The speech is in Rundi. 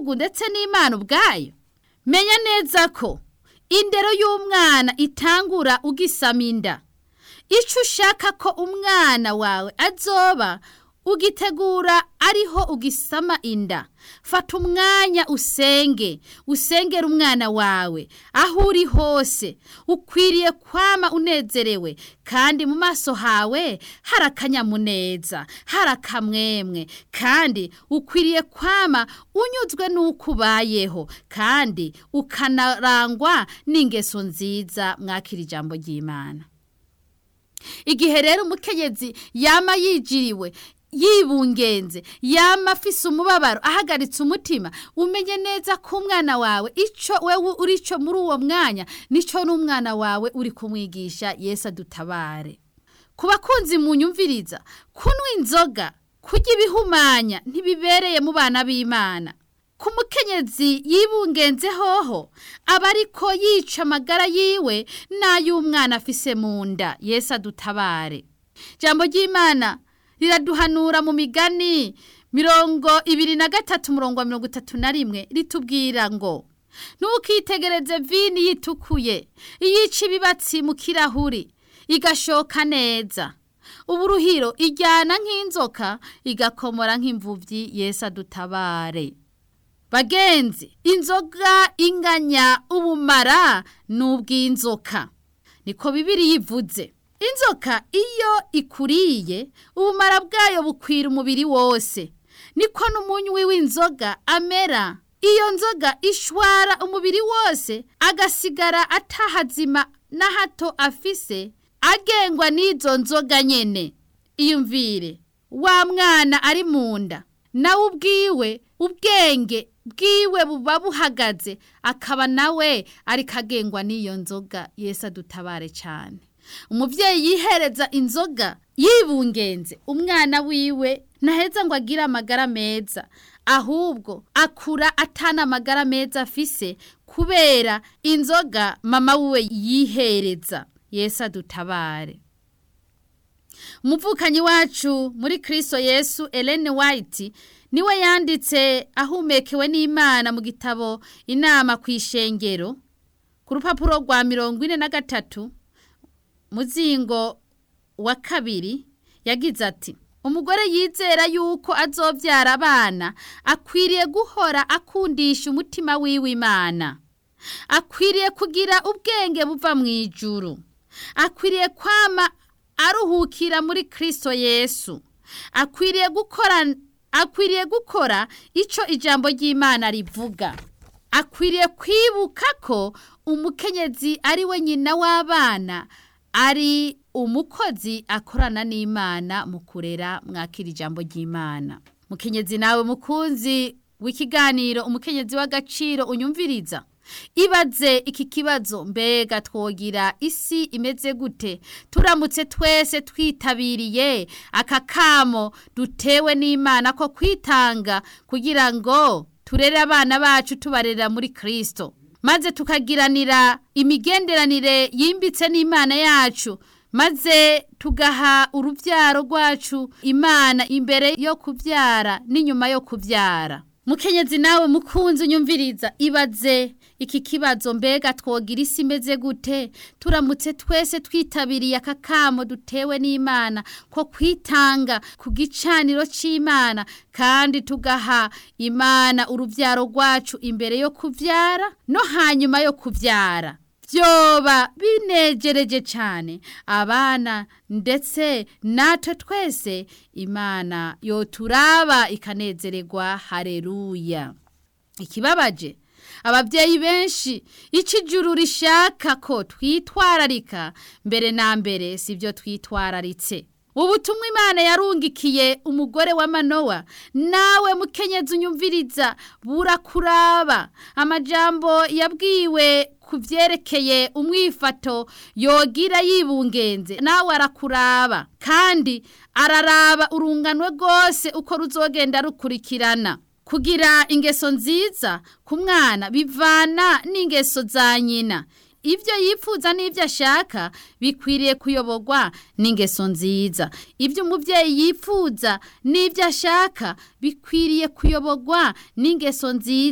gihugu ndetse n'imana ubwayo menya neza ko indero y'umwana itangura ugisama inda icyo ushaka ko umwana wawe azoba ugitegura ariho ugisama inda fata umwanya usenge usengera umwana wawe aho uri hose ukwiriye kwama unezerewe kandi mu maso hawe hari akanyamuneza hari akamwemwe kandi ukwiriye kwama unyuzwe n'uko ubayeho kandi ukanarangwa n'ingeso nziza mwakira ijambo ry'imana igihe rero umukenyezi yama yijiriwe yibungenze yama afise umubabaro ahagaritse umutima umenye neza ko umwana wawe icyo wewe uri cyo muri uwo mwanya nicyo n'umwana wawe uri kumwigisha Yesu adutabare ku bakunzi mu nyumviriza kunywa inzoga kurya ibihumanya ntibibereye mu bana b'imana ku mukenyezi yibungenze hoho aba ariko yica amagara yiwe n'ay'umwana afise mu nda Yesu adutabare jambo ry'imana riraduhanura mu migani mirongo ibiri na gatatu murongo mirongo itatu na rimwe ritubwira ngo ntukitegereze vini yitukuye iyica ibibatsi mu kirahuri igashoka neza uburuhiro ijyana nk'inzoka igakomora nk'imvubyi Yesu adutabare bagenzi inzoga inganya ubumara n'ubw'inzoka niko bibiri yivuze inzoka iyo ikuriye ubumara bwayo bukwira umubiri wose niko n'umunywi w'inzoga amera iyo nzoga ishwara umubiri wose agasigara atahazima na hato afise agengwa n'izo nzoga nyene iyumvire wa mwana ari mu nda nawe ubwiwe ubwenge bwiwe buba buhagaze akaba nawe ariko agengwa n'iyo nzoga Yesu adutabare cyane umubyeyi yihereza inzoga yibungenze umwana wiwe ntaheza ngo agire amagara meza ahubwo akura atana amagara meza afise kubera inzoga mama wiwe yihereza Yesu adutabare umuvukanyi wacu muri kirisito Yesu Ellen White niwe yanditse ahumekewe n'imana mu gitabo inama ku ishengero ku rupapuro rwa mirongo ine na gatatu muzingo wa kabiri yagize ati umugore yizera yuko azobyara abana akwiriye guhora akundisha umutima wiwe imana akwiriye kugira ubwenge buva mu ijuru akwiriye kwama aruhukira muri kirisito yesu akwiriye gukora akwiriye gukora icyo ijambo ry'imana rivuga akwiriye kwibuka ko umukenyezi ari we nyina w'abana ari umukozi akorana n'imana mu kurera mwakira ijambo ry'imana mukenyezi nawe mukunzi w'ikiganiro umukenyezi w'agaciro unyumviriza ibaze iki kibazo mbega twogira isi imeze gute turamutse twese twitabiriye aka kamo dutewe n'imana ko kwitanga kugira ngo turere abana bacu tubarera muri kirisito maze tukagiranira imigenderanire yimbitse n'imana yacu maze tugaha urubyaro rwacu imana imbere yo kubyara n'inyuma yo kubyara mukenyezi nawe mukunzi unyumviriza ibaze iki kibazo mbega twogira isi imeze gute turamutse twese twitabiriye aka kamo dutewe n'imana ko kwitanga ku gicaniro cy'imana kandi tugaha imana urubyaro rwacu imbere yo kubyara no hanyuma yo kubyara byoba binegereje cyane abana ndetse natwe twese imana yoturaba ikanezererwa hareruya ikibabaje ababyeyi benshi icyo ijuru rishaka ko twitwararika mbere na mbere si byo twitwararitse ubutumwa imana yarungikiye umugore wa manowa nawe mukenyezi unyumviriza burakuraba amajambo yabwiwe ku byerekeye umwifato yogira yibungenze nawe arakuraba kandi araraba urunganwe rwose uko ruzogenda rukurikirana kugira ingeso nziza ku mwana bivana n'ingeso za nyina ibyo yifuza n'ibyo ashaka bikwiriye kuyoborwa n'ingeso nziza ibyo umubyeyi yifuza n'ibyo ashaka bikwiriye kuyoborwa n'ingeso nziza